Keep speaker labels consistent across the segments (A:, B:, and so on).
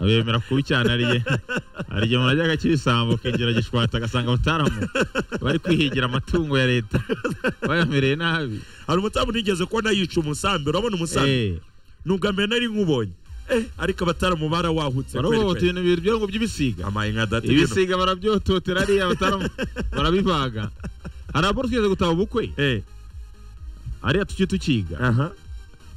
A: abemera kubi cyane ariye ariye murajyaga kibisambuka ingira gishwata agasanga abataramwo bari kwihigira amatungo ya leta bayamereye nabi
B: hari umusambi nigeze kubona yica umusambi urabona umusambi
A: Eh,
B: nubwo amena ari nk'ubonye eh ariko abataramu barawahutse
A: barahohotera ibintu bibiri byo ngo by'ibisiga
B: amaye nka dati ibintu
A: ibisiga barabyototera ariya bataramu barabivaga hari abona twigeze gutaba ubukwe
B: eh
A: ariya tuki tukiga
B: aha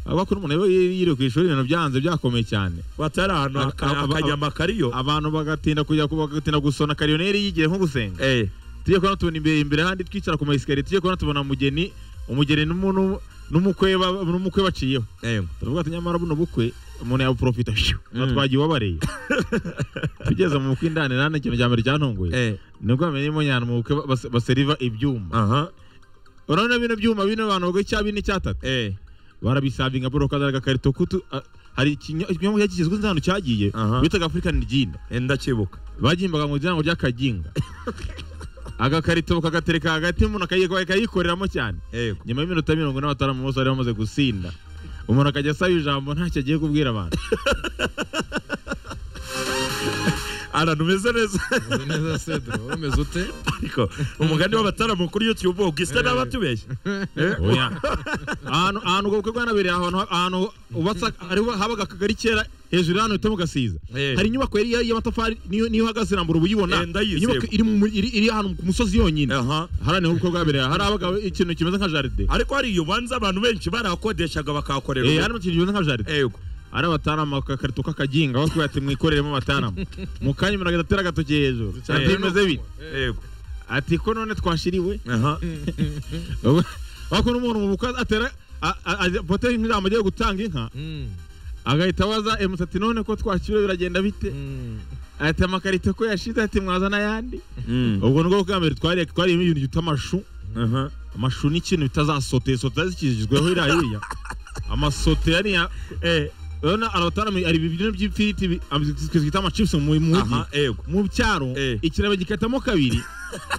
A: avuga ko umuntu yari yiriwe ku ishuri ibintu byanze byakomeye cyane
B: batari ahantu
A: Aba-
B: aka-
A: aba-
B: akanyama kariyo
A: abantu bagatinda kujya ku- bagatinda gusona kariyoneri yigiye nko gusenga
B: eh
A: tujye kubona tubona imbere imbere handi twicara ku mayesikariye tujye kubona tubona umugeni umugeni n'umu- n'umu- n'umukwe ba- n'umukwe baciyeho
B: eh
A: turavuga ati nyamara buno bukwe umuntu yabuprofita
B: Mm.
A: twagiye ubabareye tugeze mu bukwe indani nane ikintu cya mbere cyantunguye
B: eh
A: nibwo bamenyemo nyana mu bukwe bas- baseriva ibyuma
B: aha
A: urabona bino byuma bino abantu bagura icya bine icyatatu
B: eh
A: barabisabinga bro kazana agakarito kutu a- hari ikinyo- ikinyobwa kigezwe nzano cyagiye
B: Aha.
A: bitaga african gin
B: eh, ndakibuka
A: bagimbaga mu ryango ry'akaginga agakarito kagatereka hagati umuntu akayi- akayikoreramo cyane
B: yego
A: nyuma y'iminota mirongo ine batanu bose bari bamaze gusinda umuntu akajya asaba ijambo ntacyo agiye kubwira abantu
B: ahantu umeze neza
C: Umeze neza Cedro umeze ute
B: ariko umugani w'abataramu kuri youtube ubwo gisa n'abatubeshye
A: Oya. ahantu ahantu ubwo bukwe bwanabereye ahantu ahantu hubatse hariho habaga akagari kera hejuru y'ahantu bita mu gasiza
B: Eh.
A: hari inyubako yari iya- y'amatafari niyo niyo uhagaze irambura uba uyibona
B: Eh, ndayizi,
A: inyubako
B: yego.
A: iri mu mu- iri- iri ahantu ku musozi yonyine
B: aha
A: hariya ubukwe bwabereye hari abaga ikintu kimeze nka jaride
B: ariko hari iyo ubanza abantu benshi barahakodeshaga bakahakorera
A: Eh,
B: ubukwe.
A: harimo ikintu kimeze nka jaride
B: yego
A: ari abatarama akakarito k'akaginga bakubwira ati mwikoreremo abatarama mu kanya umuntu agatera agatoki hejuru
B: Cyane
A: ati bimeze bite
B: yego
A: ati ko none twashiriwe
B: aha
A: wako n'umuntu mu bukwe atera a- a- a- poteri nk'ijambo agiye gutanga inka agahita abaza emusa ati none ko twakiriwe biragenda bite ati amakarito ko yashize ati mwaza n'ayandi
B: Mm.
A: ubwo nibwo bwa mbere twari twariyemo ibintu byitwa amashu
B: aha
A: amashu ni ikintu bitazasoteye soteye zikikijweho iriya hiriya amasote yariya
B: eh
A: urabona abataramu hari ibiryo by'ifiriti bi- am- twita amachipusi mu mujyi
B: aha yego
A: mu byaro
B: Eh.
A: ikiraro bagikatamo kabiri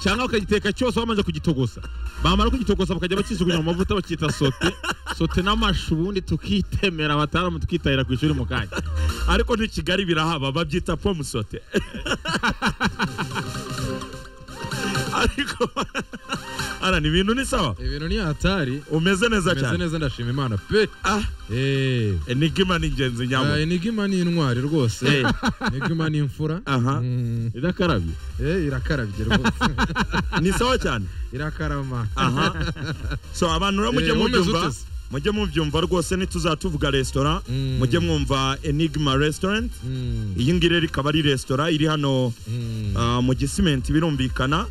A: cyangwa bakagiteka cyose bamaze kugitogosa bamara kugitogosa bakajya bakisugunya mu mavuta bakita sote sote n'amashu ubundi tukitemera abataramu tukitahira ku ishuri mu kanya
B: ariko ni kigali birahaba babyita pomusote ariko arana ibintu ni sawa
C: ibintu ni hatari
B: umeze neza
C: umeze
B: cyane
C: neza ndashima imana pe
B: ah
C: Eh.
B: enigma ni ingenzi nyamo
C: Eh, enigma ni intwari rwose
B: Eh.
C: enigma ni imfura
B: aha
C: Mm.
A: idakarabye
C: Eh, irakarabye rwose
B: ni sawa cyane
C: irakarama
B: aha so abantu rero mujye
C: Eh, umeze
B: mubyumva
C: ute se?
B: mujye mubyumva rwose ntituzatuvuga resitora
C: Mm.
B: mujye mwumva enigma restaurant
C: Mm.
B: iyi ngiyi rero ikaba ari resitora iri hano
C: Mm.
B: Ah, mu gisimenti birumvikana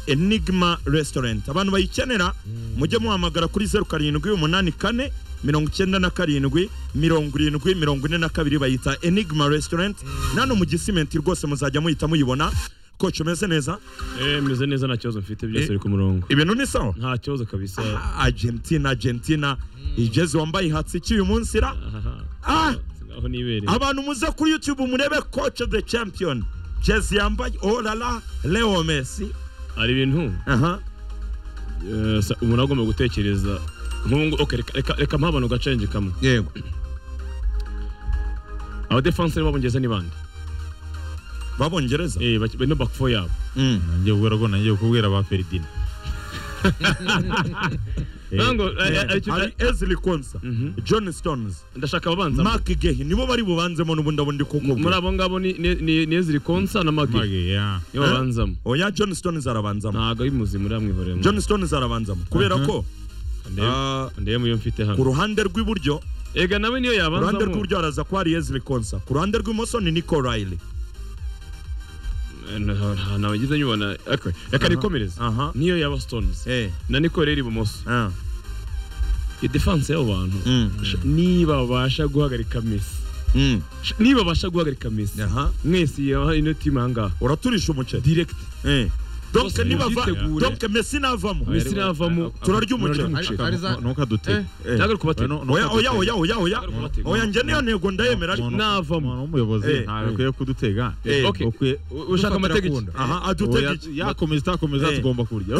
B: enigma restaurant abantu bayikenera mujye muhamagara kuri zeru karindwi umunani kane mirongo icyenda na karindwi mirongo irindwi mirongo ine na kabiri bayita enigma restaurant nano mu gisimenti rwose muzajya muhita muyibona koci umeze neza
D: Eh, meze neza nta kibazo mfite
B: Eh.
D: byose biri ku murongo
B: ibintu ni sawa
D: nta kibazo kabisa
B: Ah, argentina argentina igeze wambaye hatsi iki uyu munsi ra
D: Aha,
B: Ah!
D: aho nibereye
B: abantu muze kuri youtube murebe koci the champion jezi yambaye orara leo messi
D: hari ibintu
B: aha
D: eh, sa- umuntu agomba gutekereza nk'ubu okay, reka- reka reka mpaha abantu gacenge kamwe
B: yego
D: abadefanse b'abongereza ni bande
B: babongereza
D: Eh, bak- bino back four yabo
B: Mm.
A: nanjye kubwira ko nanjye kubwira ba feridina Eh.
D: Nango, eh, eh,
B: Eh,
D: icyo-
B: hari Ezri Konsa
D: Mhm.
B: John Stones
D: ndashaka ababanza
B: Mark Gehi nibo bari bubanzemo n'ubundi abundi
D: muri
B: kukubwira
D: abo ngabo ni- ni ni- ni Ezri Konsa na Magi
A: Mage, yeah.
D: nibo babanzamo
B: oya John Stones arabanzamo
D: ntabwo ari muzima uriya mwihoreye
B: John Stones arabanzamo kubera ko ah,
D: ndebe muyo mfite
B: ku
D: hano
B: ruhande rw'iburyo
D: ega nawe niyo
B: ku ruhande
D: yabanzamo
B: rw'iburyo haraza ko hari Ezri Konsa ku ruhande rw'imoso ni Nico Riley
D: Eh, nta- nta- ntawe ngize nyubona Okay, reka nikomereze
B: aha
D: niyo yaba Stones
B: eh
D: na Nico rero ibumoso
B: ah
D: iyo defense y'abo bantu
B: mm
D: Sh- niba babasha guhagarika Messi
B: mm
D: Sh- niba babasha guhagarika Messi
B: aha
D: mwese aha ino timu ahangaha
B: uraturisha umuceri
D: direct
B: eh donc
D: Bose
B: nibava
D: mubyitegure.
B: donc Messi navamo
D: Messi navamo
B: turarya umuceri
C: umuceri.
A: Aka-
C: Ari za-
A: ntukadutege
B: Eh,
D: ntabwo ari kubatega
A: Oya,
B: oya oya oya oya oya
D: Ntabwo ari kubatega.
B: oya njye niyo ntego ndayemera ariko
A: Umuntu-
D: navamo.
A: umuntu w'umuyobozi
B: Eh.
A: ntabwo akwiye kudutega
B: Eh.
D: Okay.
A: Ukwiye-
D: U- ushaka amateka iki?
B: aha
A: Oya,
B: adutega iki
A: yakomeza itakomeza
B: Eh.
A: tugomba kurya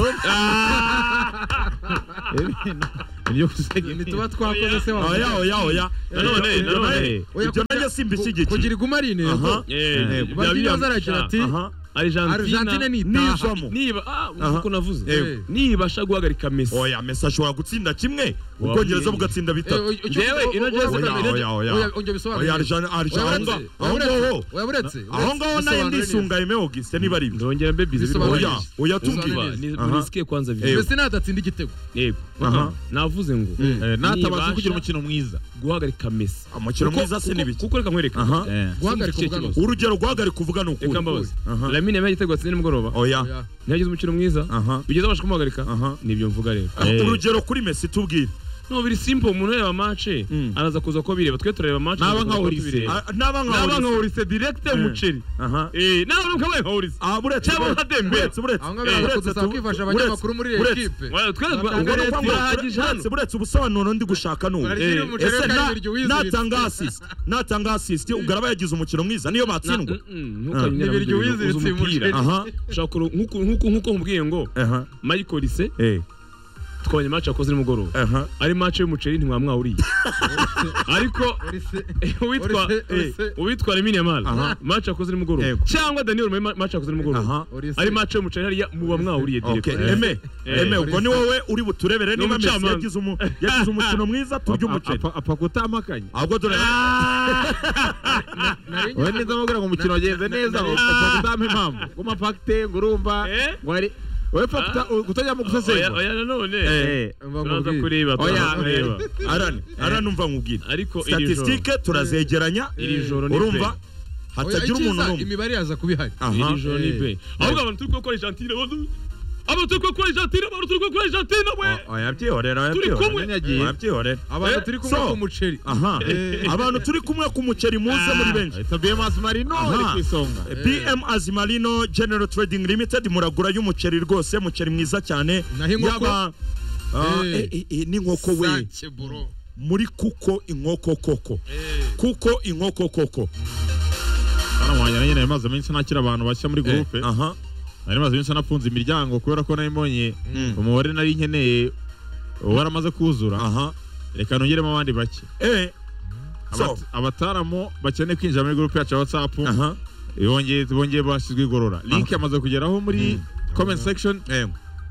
C: ntituba twakoze se wa
B: oya oya oya
D: Nanone, nanone.
B: ibyo nanjye Argentina si mbiki igice.
C: kugira iguma ari intego
B: Aha.
D: Eh,
B: Yego.
D: bya biriya
C: batinoza aragira ati
B: Aha.
D: Argentina
C: argentine nitaha
B: Nijamo.
D: niba ah
B: Aha.
D: uko navuze
B: Yego.
D: nibasha guhagarika Messi
B: Oya Messi ashobora gutsinda kimwe
D: Wa-
B: Ubwongereza bugatsinda bitatu.
D: Yewe, ino jezi
B: Oya oya oya. Oya Argentina Argentina aho ngaho.
C: waburetse
B: Aho ngaho naye ndisungaye me Auguste niba ari ibyo.
D: ndongera mbe bize
C: Bisobanura
D: bibaho.
B: Oya oya tumbwira.
C: Bisobanura
D: Ni-
B: Aha.
D: murisikiye kwanza video
B: Yego.
C: mbese natatsinda igitego
D: yego
B: Aha.
D: navuze ngo
A: natabasha
D: nibasha
A: kugira umukino mwiza
D: guhagarika Messi
B: Umukino
D: Kuko-
B: mwiza si
D: kuko-
B: n'ibiki.
D: kuko reka nkwereke
B: Aha.
C: guhagarika
D: Ikindi kibazo.
C: ubwanwa
B: Urugero guhagarika uvuga ni ukuri.
D: reka mbabaze
B: Aha.
D: Lamine yabaye igitego atsinze nimugoroba
B: Oya.
D: ntiyagize umukino mwiza
B: Aha.
D: bigeze abasha kumuhagarika
B: Aha.
D: nibyo mvuga rero
A: Eh.
B: Urugero kuri Messi tubwire.
D: no biri simple umuntu ureba match
B: Mm.
D: araza kuza ko bireba twe turareba match
A: Naba
D: tukaza
A: nka
D: ko
A: Horise.
D: tubireba.
B: Ah, Naba
A: naba
B: nka
A: nka horise direkite umuceri
B: Aha.
D: Eh, nawe ntukabaye nka Horise.
B: Ah buretse.
D: Cyangwa
B: buretse,
D: nka Dembele.
B: buretse, buretse.
C: aho
B: Eh,
C: ngaho biraza
B: buretse,
C: kudusaba kwifasha
B: buretse,
C: abanyamakuru muri iyo
B: buretse.
C: ekipe
D: Wa- twe twa-
C: Ubwo
B: Ubwo
D: ubwo
B: ni
D: ni
B: ukuvuga ngo
D: turahagije
B: buretse,
D: hano
B: buretse ubusobanuro ndi gushaka n'ubu
C: barashyira umuceri
B: ese
C: kandi
B: na-
C: biryo wiziritse
B: natanga asisiti natanga asisiti ugaraba yagize umukino mwiza niyo batsindwa
D: ntukanyere
C: Ibiryo wiziritse uyu muceri.
B: aha
D: ushaka kuru- nk'uku- nk'uku- nk'uko nkubwiye ngo
B: aha
D: Michael Ise
B: eh
D: twabonye match yakoze nimugoroba
B: aha
D: ari match y'umuceri ntiwamwawuriye ariko
C: Horise.
D: uwitwa
C: Horise,
D: eh,
C: Horise.
D: uwitwa Lamine Yamal
B: Aha.
D: match yakoze nimugoroba
B: Yego.
D: cyangwa Daniel Neumann match yakoze
B: aha
D: nimugoroba
C: Horise.
D: ari match y'umuceri hariya muba mwawuriye
B: okay
D: direct
B: eme
D: Eh.
B: eme ubwo ni wowe uri buturebere
D: Ni
B: niba Messi
D: umucamanza.
B: yagize umu- yagize umukino mwiza turya umuceri
A: apfa kutampakanya
B: ahubwo dore
C: Nari ngiye
A: wowe neza mubwira ngo umukino wagenze neza
C: na-
A: upfa kutampa impamvu ngo umapakite ngo urumva
D: Eh?
A: ngo ari wowe pfa kuta- kutajya mu
D: oya
A: gusesengura
D: oya nanone
B: Eh,
C: mva
D: turaza
C: nkubwire.
D: kureba
A: Oya,
D: turaza kureba
B: arani arani umva nkubwire
D: ariko iri joro
B: statistique turazegeranya
D: iri joro ni
B: urumva
D: pe.
C: Oya,
B: hatagira umuntu
C: icyiza,
B: n'umwe
C: imibare yaza kuba ihari
B: aha
D: iri joro ni
C: Eh.
D: pe ahubwo abantu turi gukora Argentina abantu- abantu turi gukora Argentina abantu turi gukora Argentina we
B: oya byihorera oya
D: Turi kumwe.
B: byihorera oya byihorera
C: abantu
D: Eh,
C: turi kumwe
B: so.
C: ku muceri
B: aha abantu turi kumwe ku muceri muze muri benshi
A: bms marino ari ku isonga
B: bm azimarino general trading limited muragura y'umuceri rwose muceri mwiza cyane
C: Naho inkoko?
B: yaba Ah,
C: Eh.
B: eh, eh, n'inkoko we
C: Sake, bro.
B: muri kuko inkoko koko kuko inkoko koko
A: hano wanjye nanjye nari maze iminsi ntakira abantu bashya muri gurupe
B: aha
A: nari maze iminsi nafunze imiryango kubera ko nari mbonye
B: Mm.
A: umubare nari nkeneye waramaze kuzura
B: aha
A: reka nongeremo abandi bake
B: eh so
A: Abat- abataramu bakeneye kwinjira muri gurupe yacu ya watsapu
B: aha
A: bongeye bongeye bashyizwe igorora link yamaze kugeraho muri comment section
B: eh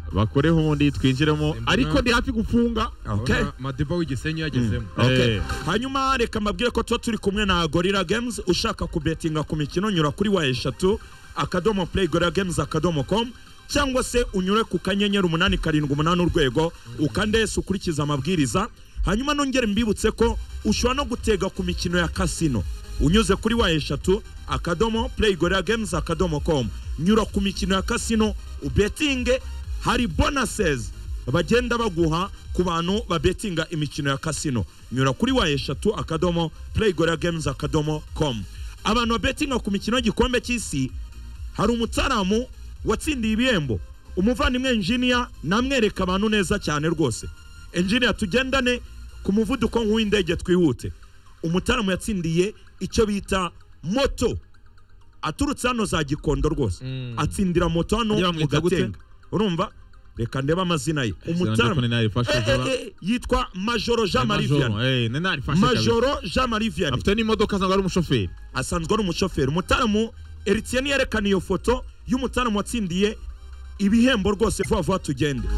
A: bakoreho ubundi twinjiremo
C: Mbona-
A: ariko ndi hafi gufunga
B: okay
C: Urabona madiba w'igisenyi yagezemo
B: Okay.
A: Eh.
B: hanyuma reka mbabwire ko tuba turi kumwe na gorira games ushaka kubetinga ku mikino nyura kuri wa eshatu akadomo play gorira games akadomo com cyangwa se unyure ku kanyenyeri umunani karindwi umunani urwego ukande yesi ukurikize amabwiriza hanyuma nongere mbibutse ko ushobora no gutega ku mikino ya kasino unyuze kuri wa eshatu akadomo play gorira games akadomo com nyura ku mikino ya kasino ubetinge hari bonuses bagenda baguha ku bantu babetinga imikino ya kasino nyura kuri wa eshatu akadomo playgora games akadomo com abantu babetinga ku mikino y'igikombe cy'isi hari umutaramu watsindiye ibihembo umuvandimwe enjiniya namwereka abantu neza cyane rwose enjiniya tugendane ku muvuduko nk'uw'indege twihute umutaramu yatsindiye icyo bita moto aturutse hano za gikondo rose atsindira moto hano
A: Agira
B: mu
A: bamwita gute?
B: gatenga urumva reka ndebe amazina ye
A: Sinajya kuri
B: umutaramu
A: Nile Fashion
B: Eh, eh,
A: Zora.
B: eh, yitwa majoro jean marie
A: Majoro,
B: vianney
A: eh, ni Nile Fashion kabisa.
B: majoro jean marie vianney
A: afite n'imodoka zangwa ari umushoferi
B: asanzwe ari umushoferi umutaramu eritiyeni yerekana iyo foto y'umutaramu watsindiye ibihembo rwose vuba vuba tugende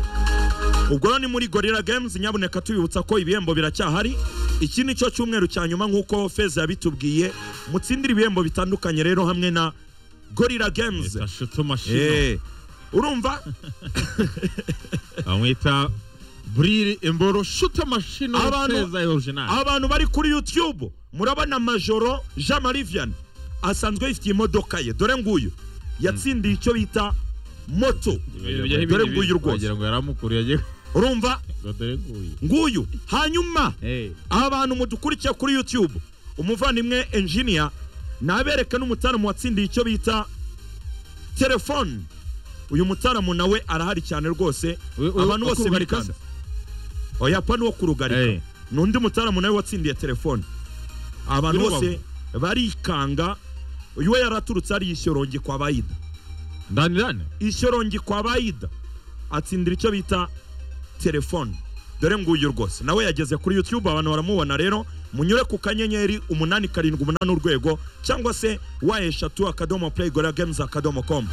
B: ubwo rero ni muri gorira games nyabuneka tubibutsa ko ibihembo biracyahari iki ni cyo cyumweru cya nyuma nk'uko feza yabitubwiye mutsindire ibihembo bitandukanye rero hamwe na gorira games
A: Tashutu Mashino
B: Eh, urumva
A: bamwita Bril Emboro Shuta Mashino
B: Abantu-
A: Feza ya original
B: abantu bari kuri youtube murabona majoro jean marie vianney asanzwe yifitiye imodoka ye dore nguyu yatsindiye icyo bita moto
D: Ibyo- ibyo-
B: dore
D: ibyo-
B: nguyu rwose
A: wagira ngo yaramukuriye agiye
B: urumva
A: ngo dore nguyu
B: nguyu hanyuma
A: Eh,
B: abantu mudukurikiye kuri youtube umuvandimwe enjiniya nabereka n'umutaramu watsindiye icyo bita telefone uyu mutaramu nawe arahari cyane rwose
A: Uyu- uyu-
B: abantu
A: wo
B: bose
A: kurugarika
B: barikanze oya pa ni uwo kurugarika
A: Eh.
B: ni undi mutaramu nawe watsindiye telefone abantu
A: Y'urubavu.
B: bose barikanga uyu we yaraturutse ari ishyorongi kwa bayida
A: ndani ndani
B: ishyorongi kwa bayida atsindira icyo bita telefone dore nguyu rwose nawe yageze kuri youtube abantu baramubona rero munyure ku kanyenyeri umunani karindwi umunani urwego cyangwa se wa eshatu akadomo playgola games akadomo com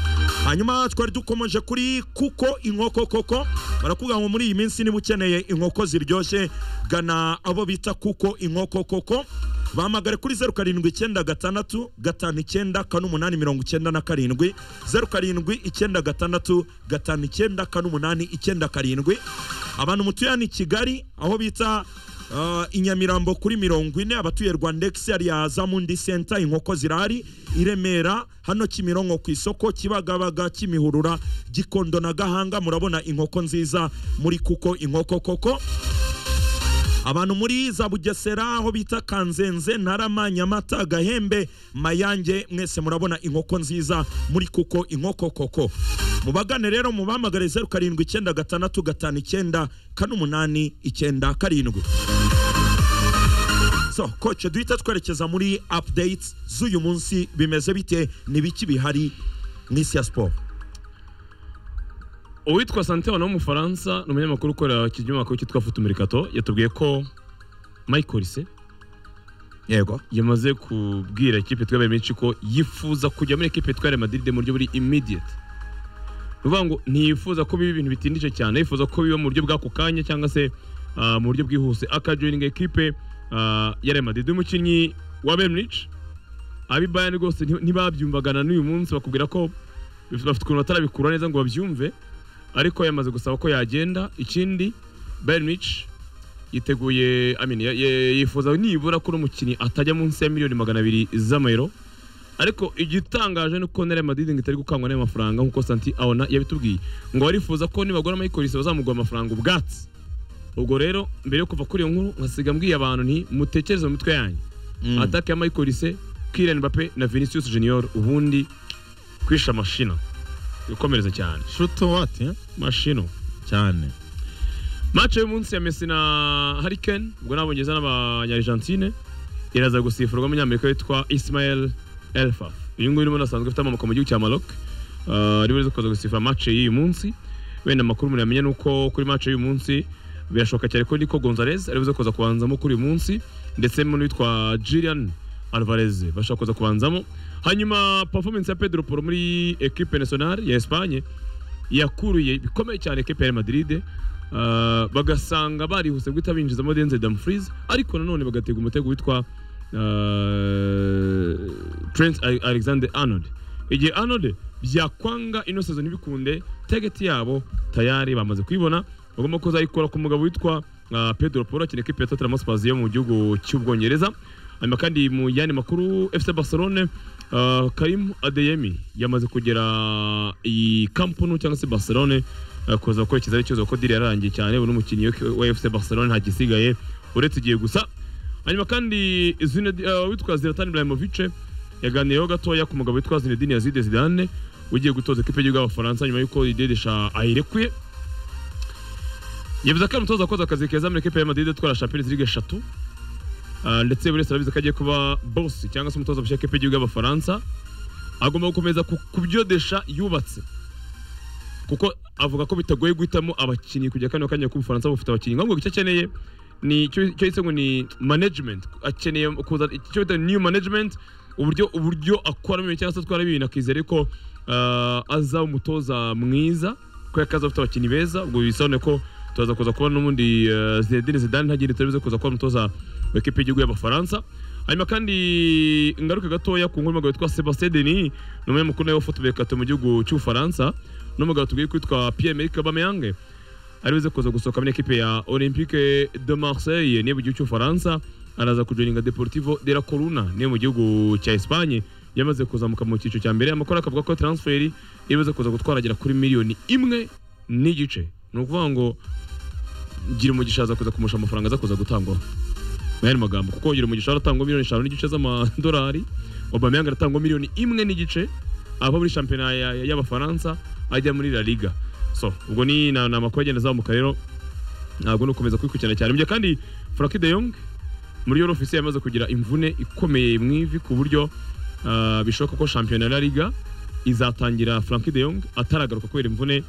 B: hanyuma twari dukomeje kuri kuko inkoko koko barakubwira ngo muri iyi minsi niba ukeneye inkoko ziryoshye gana abo bita kuko inkoko koko bahamagare kuri zeru karindwi icyenda gatandatu gatanu icyenda kane umunani mirongo icyenda na karindwi zeru karindwi icyenda gatandatu gatanu icyenda kane umunani icyenda karindwi abantu mutuye hano i kigali aho bita uh, i nyamirambo kuri mirongo ine abatuye rwandex hariya zamundi senta inkoko zirahari i remera hano kimironko ku isoko kibagabaga kimihurura gikondo na gahanga murabona inkoko nziza muri kuko inkoko koko abantu muri za bugesera aho bita kanzenze ntarama nyamata gahembe mayange mwese murabona inkoko nziza muri kuko inkoko koko mubagane rero mubamagare zeru karindwi icyenda gatandatu gatanu icyenda kane umunani icyenda karindwi so koce duhita twerekeza muri updates z'uyu munsi bimeze bite ni biki bihari mu isi ya siporo
D: uwitwa santewano w'umufaransa ni umunyamakuru ukorera ikinyamakuru cyitwa futumirikato yatubwiye ko michael se
B: yego
D: yamaze kubwira ikipe twabaye menshi ko yifuza kujya muri ekipe twa Real Madrid mu buryo buri immediate ni ukuvuga ngo ntiyifuza ko biba ibintu bitindije cyane yifuza ko biba mu buryo bw'ako kanya cyangwa se ah, mu buryo bwihuse akajoininga ekipe ah, ya Real Madrid umukinnyi wa Benrich abi Bayern rwose nti- ntibabyumvagana n'uyu munsi bakubwira ko bafite ukuntu batarabikura neza ngo babyumve ariko yamaze gusaba ko yagenda ikindi Benrich yiteguye I mean, ya- ya- yifuza nibura ko umukinnyi atajya munsi ya miliyoni magana abiri z'amayero ariko igitangaje ni uko Real Madrid ngo itari gukangwa n'ayo mafaranga nk'uko Santi Aona yabitubwiye ngo barifuza ko nibagura Michael Olise bazamuguha amafaranga ubwatsi ubwo rero mbere yo kuva kuri iyo nkuru nkasiga mbwiye abantu nti mutekereze mu mitwe yanyu
B: Mm.
D: ataka ya Michael Olise Kylian Mbappe na Vinicius Junior ubundi kwisha mashino gukomereza cyane
A: shuto wati
D: mashino
A: cyane
D: Match y'uyu munsi ya Messi na Hurricane ubwo n'abongereza n'abanyarigentine iraza gusifurwa umunyamerika witwa Ismael Elfaf uyu nguyu urimo asanzwe afite amamoko mu gihugu cya Maroc uh, ariwe uza kuza gusifura match y'uyu munsi wenda amakuru muramenye ni uko kuri match y'uyu munsi birashoboka cyane ko Nico Gonzalez ariwe uza kuza kubanzamo kuri uyu munsi ndetse n'uwitwa Julian Alvarez bashaka kuza kubanzamo hanyuma performance ya Pedro Porro muri equipe nationale ya Espagne yakuruye bikomeye cyane ekipe ya Real Madrid Uh, bagasanga barihuse guhita binjizamo Denzel Dumfries ariko nanone bagatega umutego witwa uh, Trent Ale- Alexander Arnold igihe Arnold byakwanga ino sezo ntibikunde tageti yabo tayari bamaze kuyibona bagomba kuzayikora ku mugabo witwa uh, Pedro Porro akina ekipe ya Tottenham Hotspur yo mu gihugu cy'Ubwongereza hanyuma kandi mu yandi makuru FC Barcelone uh, Karim Adeyemi yamaze kugera i Camp Nou cyangwa se Barcelone uh, kuza gukurikiza ikibazo kuko diri yararangiye cyane buri umukinnyi wa- wa FC Barcelone nta gisigaye uretse igihe gusa hanyuma kandi Zinedine- uh, witwa Zlatan Ibrahimovic yaganiyeho gatoya ku mugabo witwa Zinedine Yazid Zidane ugiye gutoza ikipe y'igihugu y'Abafaransa nyuma y'uko Didier Deschamps ayirekuye yavuze ko ari umutoza wakoze akazi keza muri ekipe ya Madrid itwara Champions League eshatu Ah, ndetse buri wese arabizi ko agiye kuba bosi cyangwa se umutoza mushya w'ikipe y'igihugu y'Abafaransa agomba gukomeza ku ku byo Desha yubatse kuko avuga ko bitagoye guhitamo abakinnyi kujya kano kanya ko Ubufaransa bufite abakinnyi ngombwa icyo akeneye ni icyo icyo yise ngo ni management akeneye kuza icyo bita new management uburyo uburyo akoramo ibintu cyangwa se atwara ibintu akizera ko ah, azaba umutoza mwiza ko yakaza afite abakinnyi beza ubwo bisobanuye ko tuza kuza kubona n'ubundi ah, Zinedine Zidane ntagire turabize kuza kuba umutoza wa ekipe y'igihugu y'Abafaransa hanyuma kandi ngaruke gatoya ku nkuru y'umugabo witwa Sebastien Denis ni umunyamakuru nawe wa football kato mu gihugu cy'Ubufaransa n'umugabo tubwiye kwitwa Pierre-Emerick Aubameyang aribuze kuza gusohoka muri ekipe ya Olympique de Marseille niyo mu gihugu cy'Ubufaransa araza kujoininga Deportivo de la Coruna niyo mu gihugu cya Espagne yamaze kuzamuka mu cyiciro cya mbere amakuru akavuga ko transferi imaze kuza gutwaragera kuri miliyoni imwe n'igice ni ukuvuga ngo gira umugisha aza kuza kumusha amafaranga aza kuza gutangwaho mu yandi magambo kuko gira umugisha aratangwa miliyoni eshanu n'igice z'amadolari Aubameyang aratangwa miliyoni imwe n'igice ava muri shampiyona ya- ya- y'abafaransa ajya muri La Liga so ubwo ni ni amakuru agenda azamuka rero ntabwo ni ukomeza kubikurikirana cyane ibyo kandi Frankie de Jong muri Euro ofisiye yamaze kugira imvune ikomeye mu ivi ku buryo ah, bishoboka ko shampiyona ya La Liga izatangira Frankie de Jong ataragaruka kubera imvune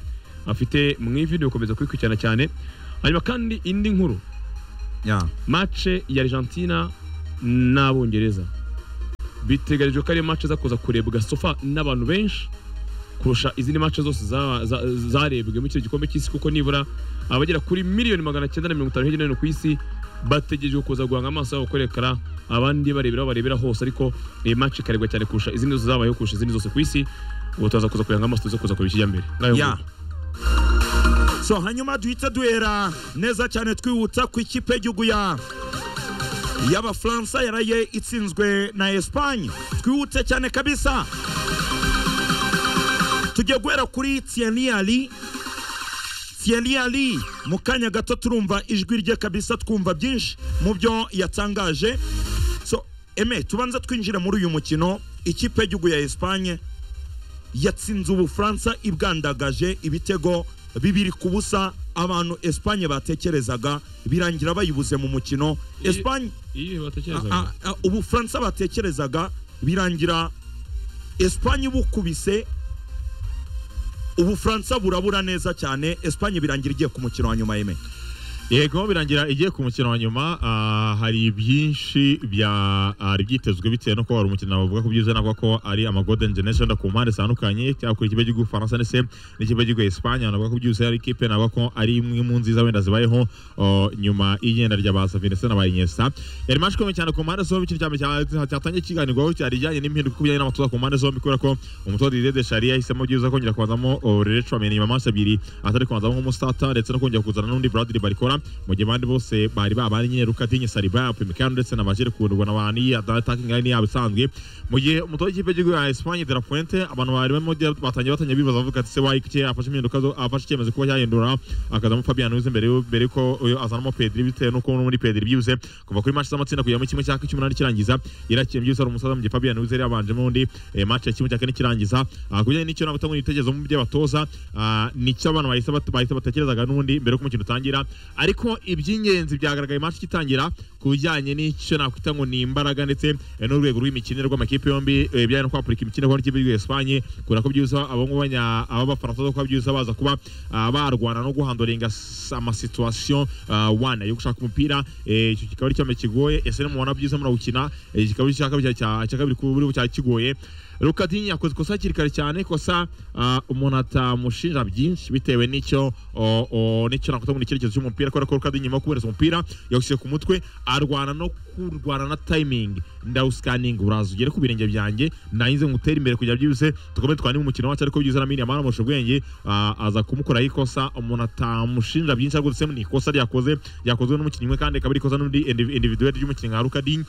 D: afite mu ivi ni ukomeza kubikurikirana cyane hanyuma kandi indi nkuru
B: ya
D: mace ya argentina n'abongereza biteganijwe ko ari mace za kuza kurebwa sofa n'abantu benshi kurusha izindi mace zose za- za- zarebwe muri icyo gikombe cy'isi kuko nibura abagera kuri miliyoni magana cyenda na mirongo itanu hirya no hino ku isi bategereje kuza guhanga amaso yabo kurekara abandi barebera aho barebera hose ariko iyi mace ikarebwa cyane kurusha izindi zose zabayeho kurusha izindi zose ku isi ubu turaza kuza kuyihanga amaso tuze kuza kureba ikijya mbere Ngayo
B: ya
D: nguko.
B: so hanyuma duhita duhera neza cyane twihutsa ku ikipe y'igihugu ya y'abafaransa yaraye itsinzwe na esipanye twihute cyane kabisa tujya guhera kuri tiyeni ali tiyeni ali mu kanya gato turumva ijwi rye kabisa twumva byinshi mu byo yatangaje so eme tubanza twinjira muri uyu mukino ikipe y'igihugu ya esipanye yatsinze ubufaransa ibwandagaje ibitego bibiri ku busa abantu esipanye batekerezaga birangira bayibuze mu mukino esipanye
D: Iyi batekerezaga.
B: a- a- ubufaransa batekerezaga birangira esipanye bukubise ubufaransa burabura neza cyane esipanye birangira igiye ku mukino wa nyuma yeme
A: yego birangira igiye ku mukino wa nyuma ah, hari byinshi byari byitezwe bitewe n'uko hari umukino bavuga ko byiza navuga ko ari ama golden generation ku mpande zitandukanye cyangwa kuri ikipe cy'igihugu Faransa ndetse n'ikipe cy'igihugu Espagne navuga ko byose ari ikipe navuga ko ari imwe mu nziza wenda zibayeho oh, nyuma y'igenda rya ba Savinese na ba Iniesta yari match ikomeye cyane ku mpande zombi ikintu cyane cyatangiye kiganirwaho cyari ijyanye n'impinduka kubijyanye n'amatoza ku mpande zombi kubera ko umutoza Didier Deschamps yahisemo byiza kongera kubanzamo oh, Leroy Tchouameni nyuma y'amasi abiri atari kubanzamo nk'umusitata ndetse no kongera kuzana n'undi Bradley Barcola mu gihe abandi bose bari babanye nyine Rukadinye Saliba Upamecano ndetse na Bajere kundurwa na Bani attacking line yabo isanzwe mu gihe umutoza w'ikipe y'igihugu ya Espagne de la Fuente abantu bari barimo batangiye batangiye bibaza bavuga ati se wayike afashe impinduka zo- afashe icyemezo kuba yahindura akazamo Fabian Ruiz mbere yo- mbere ko uyu azanamo Pedri bitewe n'uko no muri Pedri byibuze kuva kuri match z'amatsinda kugera muri kimwe cya kane cy'umunani kirangiza yarakiye byibuze ari umusaza mu gihe Fabian Ruiz yari yabanjemo undi eh, match ya kimwe cya kane kirangiza Ah, ku bijyanye n'icyo nabutanga n'ibitekerezo mu by'abatoza ah, nicyo abantu bahise bat- bahise batekerezaga n'undi mbere yuko umukino utangira ariko iby'ingenzi byagaragaye match igitangira ku bijyanye n'icyo nakwita ngo ni imbaraga ndetse eh, n'urwego rw'imikinire rw'amakipe yombi eh, ibijyanye no kwapurika imikinire kuko n'ikipe y'igihugu Espanye kubera ko byiza abo ngabo banya- ab'abafaransa zo kuba byiza baza kuba ah, barwana no guhandoringa s- amasituwasiyo ah, wana yo gushaka umupira eh, icyo kikaba ari icyambe kigoye ese nimubona byiza murawukina eh, kikaba ari icya kabiri cya- cya- cya kabiri kuri ubu cyari kigoye Rukadinyi yakoze ikosa hakiri kare cyane ikosa ah, umuntu atamushinja byinshi bitewe n'icyo o- o- n'icyo nakwita ngo ni icyerekezo cy'umupira kubera ko Rukadinyi nyuma yo kubereza umupira yawushyize ku mutwe arwana no kurwana na timing ndawusikaninga uraza ugere ku birenge byanjye ndangize ngutere imbere kugira byibuze dukomeze twandike umukino wacu ariko byiza na mini amara amurusha ubwenge ah, aza kumukora ikosa umuntu atamushinja byinshi ariko dusema ni ikosa ryakoze ryakozwe n'umukinnyi umwe kandi kabiri ikosa n'undi indi- individuel ry'umukinnyi nka Rukadinyi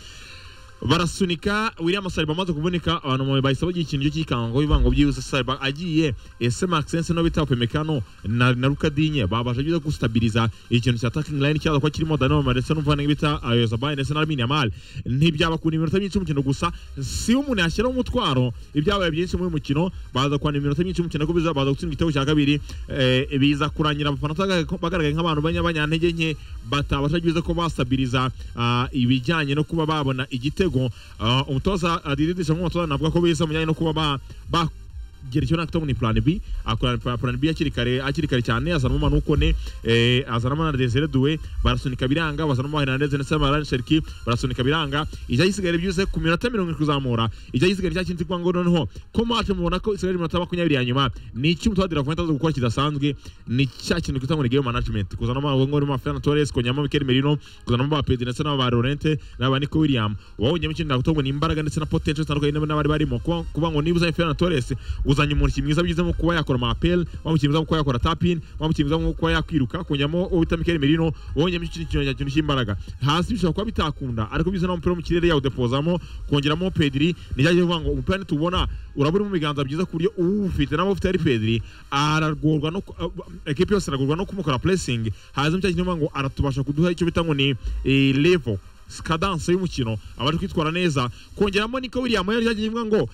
A: barasunika William Saliba amaze kuvunika abantu mu- bahise bagira ikintu cy'ikango bivango byihuse Saliba agiye ese Maxence no bita Upamecano na, na Rukadinye babasha byiza gustabiliza ikintu cya attacking line cyaza kwa kirimo Danoma ndetse n'umuvana bita Ayozabay ndetse na Lamine Yamal ntibyaba kuni iminota myinshi umukino gusa si umuntu yashyiraho umutwaro ibyabaye byinshi muri uyu mukino baza kwana iminota myinshi umukino ko biza baza gutsinda igitego cya kabiri eh, biza kurangira abafana bagaragaye- bagaragaye nk'abantu b'abanyantege nke batabasha byiza ko basabiriza ah, ibijyanye no kuba babona igitego Ah, umutoza adiridisha nk'umutoza navuga ko biza mu bijyanye no kuba ba- bagira icyo nakita ngo ni plan B akora plan plan B hakiri kare hakiri kare cyane azanamo Manukone eh, azanamo na Desire Doué barasunika biranga bazanamo Hernandez ndetse na Varane Cherki barasunika biranga ijya yisigara byuze ku minota 70 kuzamura ijya yisigara cyakinzi kwa ngo noneho ko match mubona ko isigara iminota 20 ya nyuma ni iki umutoza Dira Fuentes aza gukora kidasanzwe ni cya kintu twita ngo ni game management kuzanamo ngo ngo Fernando Torres konyamo Mikel Merino kuzanamo ba Pedri ndetse na ba Laurent na ba Nico William wawonye mukindi nakutongo ni imbaraga ndetse na potential zitandukanye n'abo n'abari barimo kuba kuba ngo niba uzanye Fernando Torres uzanye umuntu mwiza byizemo kuba yakora ama appel wamukimiza kuba yakora tap in wamukimiza kuba yakwiruka konyamo ubita Mikel Merino wawonye mukindi kintu cya kintu cy'imbaraga hasi bishobora kuba bitakunda ariko biza n'umupira wo mu kirere yawo depozamo kongeramo Pedri ni cyagiye kuvuga ngo umupira nitubona urabura mu biganza byiza ku buryo uwufite n'abo ufite ari Pedri aragorwa no ku- ah, ekipe yose iragorwa no kumukora pressing hazamo cyagiye kuvuga ngo aratubasha kuduha icyo bita ngo ni eh, level kadanse y'umukino abari kwitwara neza kongeramo niko William yari yagiye ivuga ngo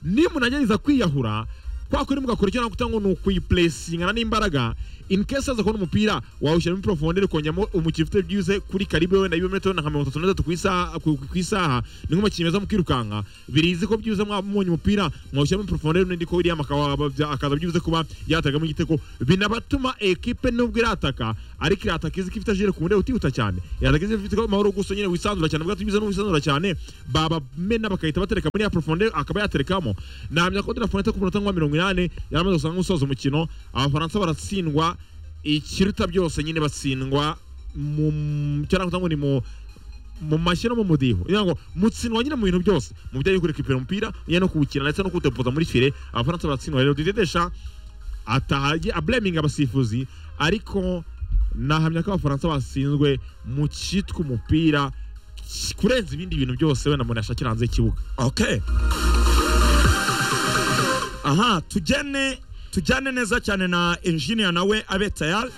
A: nimunagerageza kwiyahura kwa kuri mugakora icyo nakuta ngo ni ukuyiplesingana n'imbaraga in case aza kubona umupira wawushyira muri profondere kongeramo umukino ufite byibuze kuri karibe wenda ibirometero nka mirongo itatu na bitatu ku isaha- ku- ku isaha ni nk'umukinnyi meza mu kwirukanka birizi ko byibuze mwabonye umupira mwawushyira muri profondere n'undi ko William akaba- akaza byibuze kuba yategamo igitego binabatuma ekipe nubwo irataka ariko irataka izi ko ifite ajire ku buryo utihuta cyane irataka izi ifite amahoro gusa nyine wisanzura cyane ubwo tubize n'uwisanzura cyane babamena bakahita batereka muri ya profonde akaba yaterekamo namya ko dirafonete ku munota nka mirongo inani yaramaze gusanga nk'usoza umukino abafaransa baratsindwa ikiruta byose nyine batsindwa mu cyangwa ngo ni mu mu mashyi no mu mudiho kugira ngo mutsindwa nyine mu bintu byose mu bijyanye no kurekipera umupira ujyanye no kuwukina ndetse no kuwutepoza muri fire abafaransa baratsindwa rero didedesha atahaye ableminga abasifuzi ariko nahamya ko abafaransa batsinzwe mu cyitwa umupira ki- kurenza ibindi bintu byose wenda umuntu yashakira hanze y'ikibuga
B: okay aha tujyane tujyane neza cyane na engineer nawe abe tayari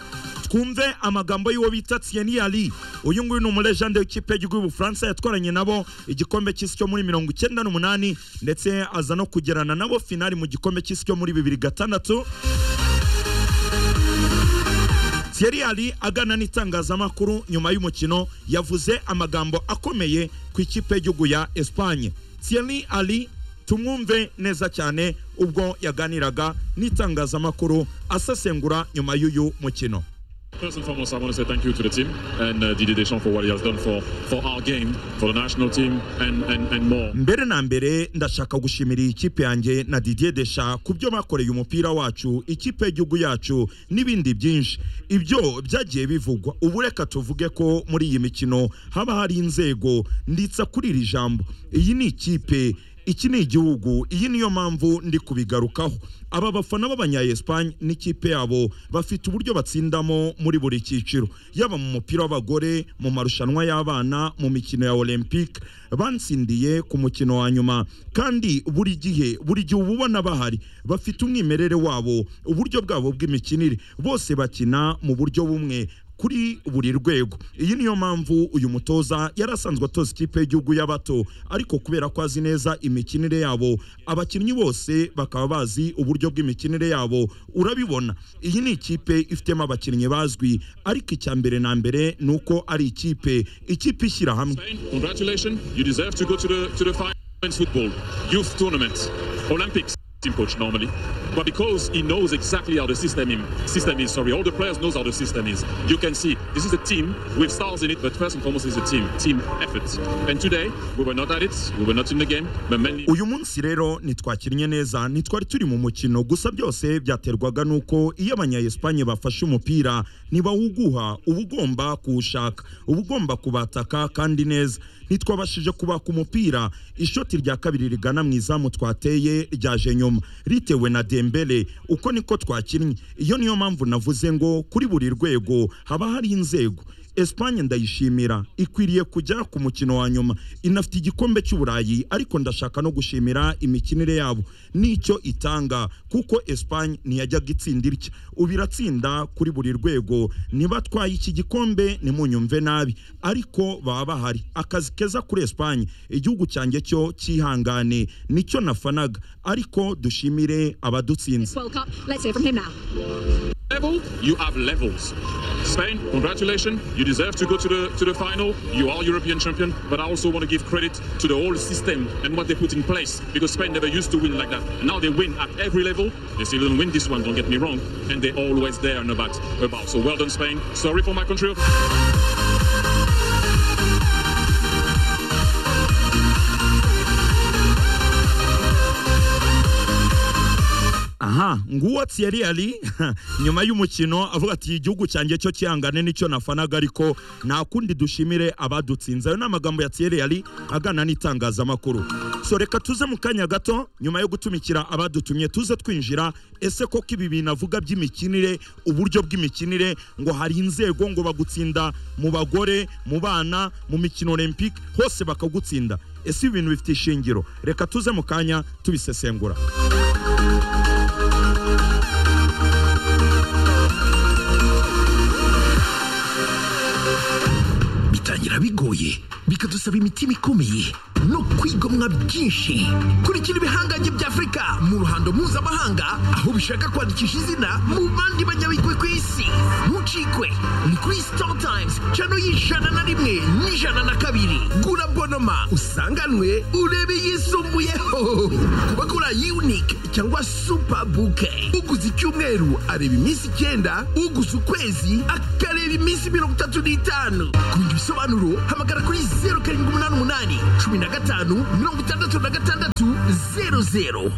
B: twumve amagambo y'uwo bita Thierry Henry uyu nguyu ni umulejande w'ikipe y'igihugu y'ubufaransa yatwaranye nabo igikombe cy'isi cyo muri mirongo icyenda n'umunani ndetse aza no kugerana nabo finali mu gikombe cy'isi cyo muri bibiri gatandatu Thierry Henry agana n'itangazamakuru nyuma y'umukino yavuze amagambo akomeye ku ikipe y'igihugu ya Espagne Thierry Henry tumwumve neza cyane ubwo yaganiraga n'itangazamakuru asesengura nyuma y'uyu mukino
E: First and foremost, I want to say thank you to the team and uh, Didier Deschamps for what he has done for, for our game, for the national team, and, and, and more.
B: mbere na mbere ndashaka gushimira iyi kipe yanjye na Didier Desha ku byo bakoreye umupira wacu ikipe y'igihugu yacu n'ibindi byinshi ibyo byagiye bivugwa ubu reka tuvuge ko muri iyi mikino haba hari inzego nditsa kuri iri jambo iyi ni ikipe iki ni igihugu iyi niyo mpamvu ndi kubigarukaho aba bafana b'abanya Espagne n'ikipe yabo bafite uburyo batsindamo muri buri cyiciro yaba mu mupira w'abagore mu marushanwa y'abana mu mikino ya Olympique bantsindiye ku mukino wa nyuma kandi buri gihe buri gihe uba ubona bahari bafite umwimerere wabo uburyo bwabo bw'imikinire bose bakina mu buryo bumwe kuri buri rwego iyi niyo mpamvu uyu mutoza yari asanzwe atoza ikipe y'igihugu y'abato ariko kubera ko azi neza imikinire yabo abakinnyi bose bakaba bazi uburyo bw'imikinire yabo urabibona iyi ni ikipe ifitemo abakinnyi bazwi ariko icya mbere na mbere ni uko ari ikipe ikipe ishyira hamwe
E: Congratulations, you deserve to go to the, to the final men's football, youth tournament, Olympics. Team coach normally, but because he knows exactly how the system im- system is. Sorry, all the players knows how the system is. You can see this is a team with stars in it, but first and foremost is a team, team effort. And today we were not at it, we were not in the game, but mainly.
B: uyu munsi rero ntitwakinnye neza ntitwari turi mu mukino gusa byose byaterwaga n'uko iyo abanyayesipanye bafashe umupira ntibawuguha uba ugomba kuwushaka uba ugomba kubataka kandi neza ntitwabashije kubaka umupira ishoti rya kabiri rigana mu izamu twateye ryaje nyuma ritewe na dembele uko niko twakinnye iyo niyo mpamvu navuze ngo kuri buri rwego haba hari inzego Espagne ndayishimira ikwiriye kujya ku mukino wa nyuma inafite igikombe cy'uburayi ariko ndashaka no gushimira imikinire yabo n'icyo itanga kuko Espagne ntiyajyaga itsinda itya ubu iratsinda kuri buri rwego ntibatwaye iki gikombe ntimunyumve nabi ariko baba bahari akazi keza kuri Espagne igihugu cyanjye cyo cyihangane nicyo nafanaga ariko dushimire abadutsinze
F: World Cup. Let's hear from him now.
E: level, you have levels. Spain, congratulations. You deserve to go to the to the final. You are European champion, but I also want to give credit to the whole system and what they put in place because Spain never used to win like that. And now they win at every level. They still don't win this one, don't get me wrong. And they're always there and about about. So well done Spain. Sorry for my country.
B: aha nguwo Thierry Henry nyuma y'umukino avuga ati igihugu cyanjye cyo cyihangane nicyo nafanaga ariko nta kundi dushimire abadutsinze ayo ni amagambo ya Thierry Henry agana n'itangazamakuru so reka tuze mu kanya gato nyuma yo gutumikira abadutumye tuze twinjira ese koko ibi bintu avuga by'imikinire uburyo bw'imikinire ngo hari inzego ngo bagutsinda mu bagore mu bana mu mikino olympique hose bakagutsinda ese ibi bintu bifite ishingiro reka tuze mu kanya tubisesengura
G: bitangira bigoye bikadusaba imitima ikomeye no kwigomwa byinshi kurikira ibihangange bya afurika mu ruhando mpuzamahanga aho bishaka kwandikisha izina mu bandi banyabigwi ku isi ntucikwe ni kuri sitari tayimuzi cano y'ijana na rimwe n'ijana na kabiri gura bonoma usanganwe urebe yisumbuyeho kuba kuri unique cyangwa super bouquet uguze icyumweru areba iminsi icyenda uguze ukwezi akareba iminsi mirongo itatu n'itanu ku bindi bisobanuro hamagara kuri zeru karindwi umunani umunani cumi na gatanu mirongo itandatu na gatandatu zeru zeru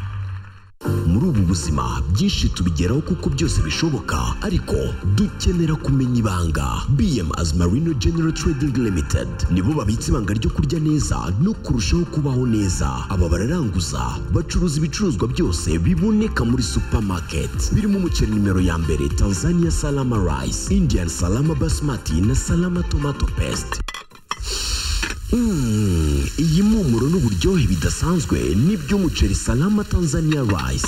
G: muri ubu buzima byinshi tubigeraho kuko byose bishoboka ariko dukenera kumenya ibanga bm azmarino general trading limited nibo babitse ibanga ryo kurya neza no kurushaho kubaho neza aba bararanguza bacuruza ibicuruzwa byose biboneka muri supermarket birimo umuceri nimero ya mbere tanzania salama rice indian salama basmati na salama tomato paste Mm, iyi mpumuro n'uburyohe bidasanzwe ni by'umuceri salama tanzania rice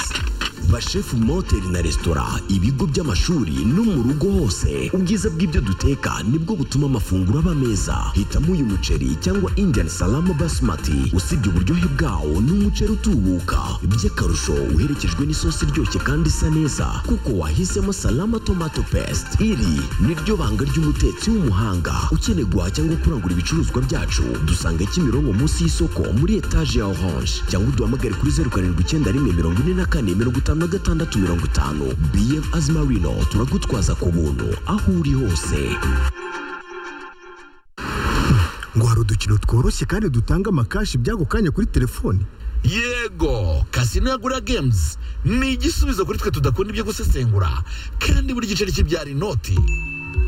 G: bashefu mu mahoteli na resitora ibigo by'amashuri no mu rugo hose ubwiza bw'ibyo duteka nibwo butuma amafunguro aba meza hitamo uyu muceri cyangwa indian salama basmati usibye uburyohe bwawo ni umuceri utubuka by'akarusho uherekejwe n'isosi iryoshye kandi isa neza kuko wahisemo salama tomato paste iri ni ryo banga ry'umutetsi w'umuhanga ukeneye guhaha cyangwa kurangura ibicuruzwa byacu dusanga kimironko munsi y'isoko muri etaje ya orange cyangwa uduhamagare kuri zeru karindwi icyenda rimwe mirongo ine na kane mirongo itanu na gatandatu mirongo itanu bm azmarino turagutwaza ku buntu aho uri hose
F: ngo hari udukino tworoshye kandi dutanga amakashi by'ako kanya kuri telefoni
H: yego kasino yagura games ni igisubizo kuri twe tudakunda ibyo gusesengura kandi buri giceri kibyara inoti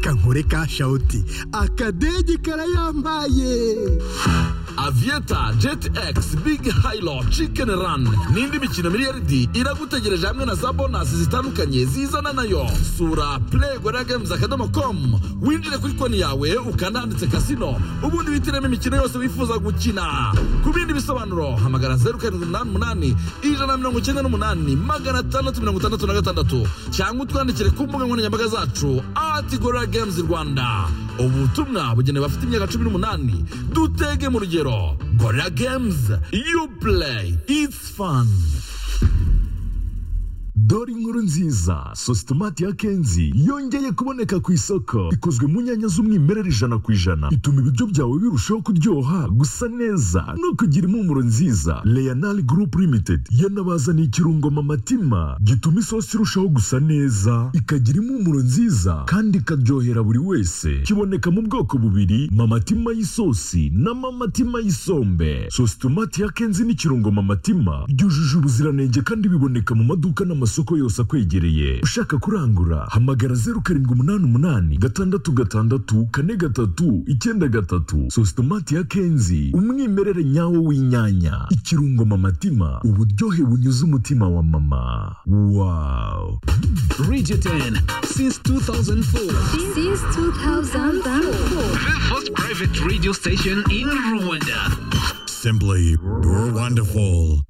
F: kankore ka shawuti akadege karayambaye
H: avieta jet x big hilo chicken run n'indi mikino miliyaridi iragutegereje hamwe na za bonasi zitandukanye zizana nayo sura playgora games akadomo com winjire kuri konti yawe ukanahanditse kasino ubundi witiremo imikino yose wifuza gukina ku bindi bisobanuro hamagara zeru karindwi umunani umunani ijana na mirongo icyenda n'umunani magana atandatu mirongo itandatu na gatandatu cyangwa utwandikire ku mbuga nkoranyambaga zacu ati gorira games rwanda ubutumwa bugenewe abafite imyaka cumi n'umunani dutege mu rugero gorira games you play it's fun
I: dore inkuru nziza sositomati ya kenzi yongeye kuboneka ku isoko ikozwe mu nyanya z'umwimerere ijana ku ijana ituma ibiryo byawe birushaho kuryoha gusa neza no kugira impumuro nziza leonal group limited yanabazaniye ikirungo mamatima gituma isosi irushaho gusa neza ikagira impumuro nziza kandi ikaryohera buri wese kiboneka mu bwoko bubiri mamatima y'isosi na mamatima y'isombe sositomati ya kenzi n'ikirungo mamatima byujuje ubuziranenge kandi biboneka mu maduka n'amasoko yose akwegereye ushaka kurangura hamagara zeru karindwi umunani umunani gatandatu gatandatu kane gatatu icyenda gatatu sositomati ya kenzi umwimerere nyawo w'inyanya ikirungo mamatima uburyohe bunyuze umutima wa mama wawu
J: Regiten since 2004.
K: Since 2004.
J: The first private radio station in Rwanda.
L: Simply, you're wonderful.